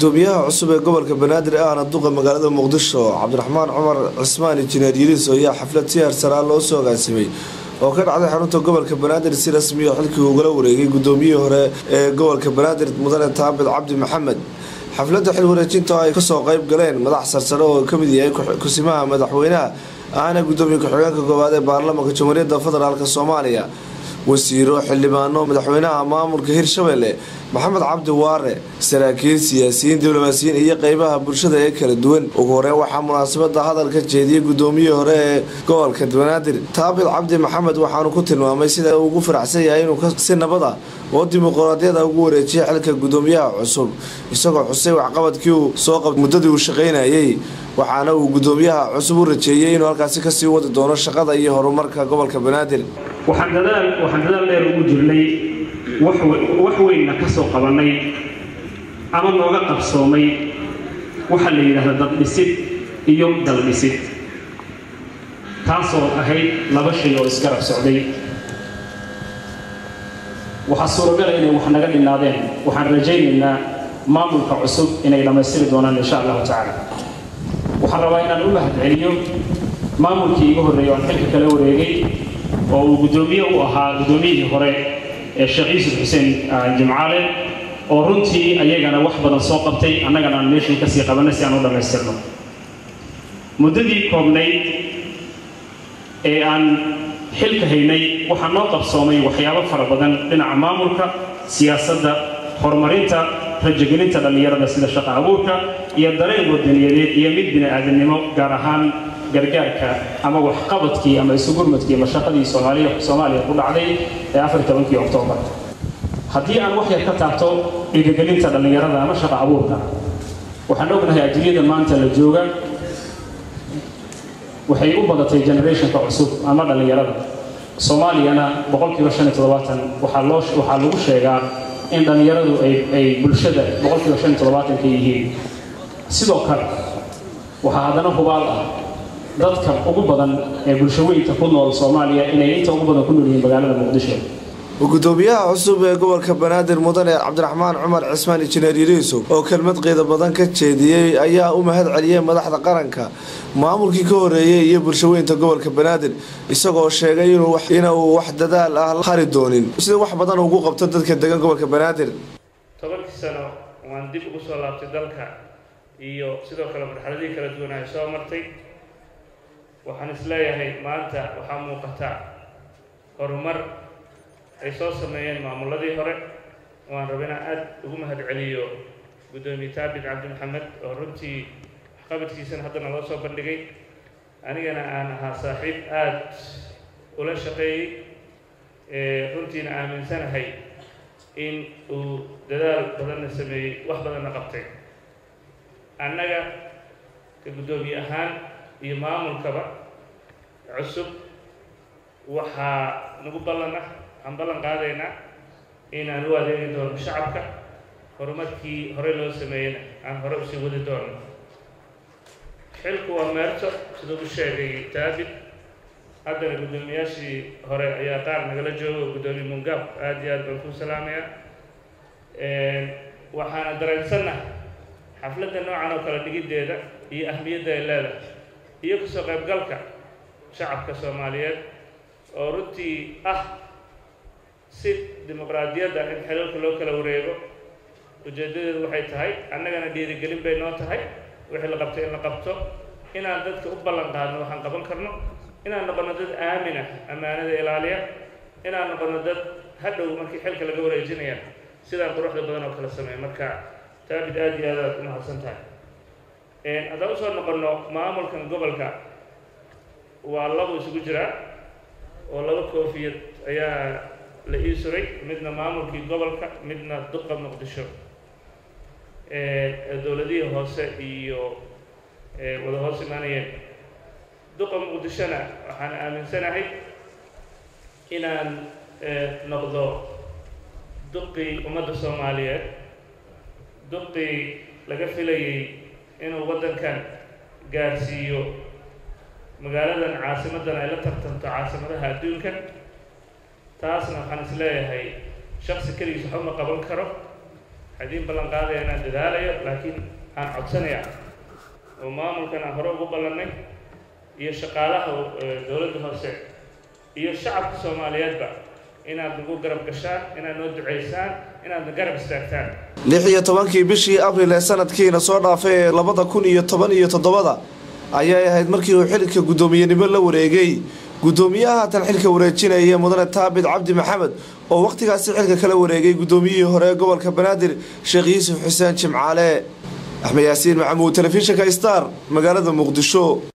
gudoomiyaha cusub ee gobolka banaadir ahna duqa magaalada muqdisho cabdiraxmaan cumar cismaan injineer yiriis ayaa xaflad si harsaraa loo soo agaasimay oo ka dhacday xarunta gobolka banaadir si rasmiya xilkii ugala wareegay gudoomiyihii hore ee gobolka banaadir mudane taabid cabdi maxamed xafladda xil wareejinta ay kasoo qayb galeen madax sarsare oo kamid yahay kusimaha madaxweynaha ahna gudoomiye ku-xigeenka koowaad ee baarlamaanka jamhuuriyadda federaalk soomaaliya wasiiro xildhibaano madaxweynaha maamulka hirshabelle maxamed cabdi waare saraakiil siyaasiyiin diblomaasiyiin iyo qeybaha bulshada ee kala duwan ugu horeyn waxaa munaasabada hadalka jeediyey gudoomiyihii hore ee gobolka banaadir taabid cabdi maxamed waxaanu ku tilmaamay sida uu ugu faraxsan yahay inuu si nabad ah oo dimuqraadiyada ugu wareejiyay xilka gudoomiyaha cusub isagoo xusay waxqabadkii uu soo qabtay muddadii uu shaqaynayay waxaana uu gudoomiyaha cusub u rajeeyey inuu halkaasi kasii wadi doono shaqada iyo horumarka gobolka banaadir waxaan dadaal waxaan dadaal dheer ugu jirnay wax weynna ka soo qabannay ama nooga qabsoomay waxaa la yidhaahda daddhisid iyo daldhisid taasoo ahayd laba shay oo isgarab socday waxaa suuragala inay wax naga dhinaadeen waxaan rajaynaynaa maamulka cusub inay dhammaystiri doonaan insha allahu tacaala waxaan rabaa inaan u mahad celiyo maamulkii iga horreeyay aan xilka kala wareegay oo uu guddoomiye u ahaa guddoomiyihii hore ee sheekh yuusuf xuseen jimcaale oo runtii ayagana wax badan soo qabtay annagana aan meeshii kasii qabanay si aan u dhammaystirno muddadii koobnayd ee aan xilka haynay waxaa noo qabsoomay waxyaabo fara badan dhinaca maamulka siyaasadda horumarinta rajagelinta dhallinyarada sida shaqa abuurka iyo dareen wadaniyadeed iyo mid bini-aadamnimo gaar ahaan gargaarka ama waxqabadkii ama isugurmadkii mashaqadii soomaaliya soomaaliya ku dhacday ee afar tobankii oktoobar haddii aan wax yar ka taabto dhiirigelinta dhallinyarada ama shaqa abuurka waxaan ognahay ajiriyada maanta la jooga waxay u badatay generationka cusub ama dhallinyarada soomaaliyana boqolkiiba shan iyo toddobaatan waxaa loo waxaa lagu sheegaa in dhallinyaradu ay ay bulshada boqolkiiba shan iyo toddobaatanka yihiin sidoo kale waxaa haddana hubaal ah dadka ugu badan ee bulshaweynka ku nool soomaaliya inay inta ugu badan ku nool yihiin magaalada muqdisho gudoomiyaha cusub ee gobolka banaadir mudane cabdiraxmaan cumar cismaan injineer yiriisow oo kelmad qiida badan ka jeediyey ayaa u mahad celiyey madaxda qaranka maamulkii ka horeeyey iyo bulshaweynta gobolka banaadir isagoo sheegay inuu wax dadaal ah hari doonin sida wax badan ugu qabto dadka degan gobolka banaadir tobankii sano waan dib ugu soo laabtay dalka iyo sidoo kale marxaladihii kala duwan ay soo martay waxaan isleeyahay maanta waxaa muuqata horumar ay soo sameeyeen maamuladii hore waan raba inaan aada ugu mahad celiyo guddoomiye taabit cabdi maxamed oo runtii waxqabadkiisana haddana loo soo bandhigay anigana aan ahaa saaxiib aada ula shaqeeyey runtiina aaminsanahay in uu dadaal badanna sameeyey wax badanna qabtay annaga ka guddoomiye ahaan iyo maamulkaba cusub waxaa nagu ballan ah waxaan ballan qaadaynaa inaan u adeegi doono shacabka horumarkii horey loo sameeyeyna aan hore usii wadi doono xilku waa meerto siduu u sheegay taabit haddana guddoomiyaashii hore ayaa qaar nagala jooga guddoomiye mungaab aada iyo aad baan ku salaamayaa waxaana dareensanna xafladda noocan oo kale dhigiddeeda iyo ahmiyadda ay leedahay iyo kasoo qaybgalka shacabka soomaaliyeed oo runtii ah si dimuqraadiyadda in xilalka loo kala wareego ujeeddadeedu waxay tahay annagana dhiirigelin bay noo tahay wixii la qabto in la qabto inaan dadka u ballan qaadno waxaan qaban karno inaan noqono dad aamina ammaanada ilaaliya inaan noqono dad hadhow markii xilka laga wareejinaya sidaan quruxda badan oo kala sameeya marka taabid aada iyo aad aad u mahadsan tahay haddaan usoo noqono maamulkan gobolka waa labo isugu jiraa oo laba koofiyad ayaa la ii suray midna maamulkii gobolka midna duqa muqdisho dowladihii hoose iyo wada hoos imaanayeen duqa muqdishona waxaan aaminsanahay inaan noqdo duqii ummadda soomaaliyeed duqii laga filayay inuu waddankan gaarsiiyo magaaladan caasimadan ay la tartanto caasimadaha adduunka taasna waxaan is leeyahay shaksi keligiis waxba ma qaban karo hadiin ballan qaadaya inaan dadaalayo laakiin aan codsanaya oo maamulkan aan hore ugu ballannay iyo shaqaalaha dowladda hoose iyo shacabka soomaaliyeedba inaad nagu garab gashaan inaad noo ducaysaan inaad na garab istaagtaan lix iyo tobankii bishii abril ee sanadkiina soo dhaafay ee labada kun iyo toban iyo toddobada ayay ahayd markii uu xilka guddoomiyenimo la wareegay guddoomiyaha haatan xilka wareejinaya mudane taabit cabdi maxamed oo wakhtigaasi xilka kala wareegay guddoomiyihii hore ee gobolka banaadir sheekh yuusuf xuseen jimcaale axmed yaasiin maxamuud telefishinka star magaalada muqdisho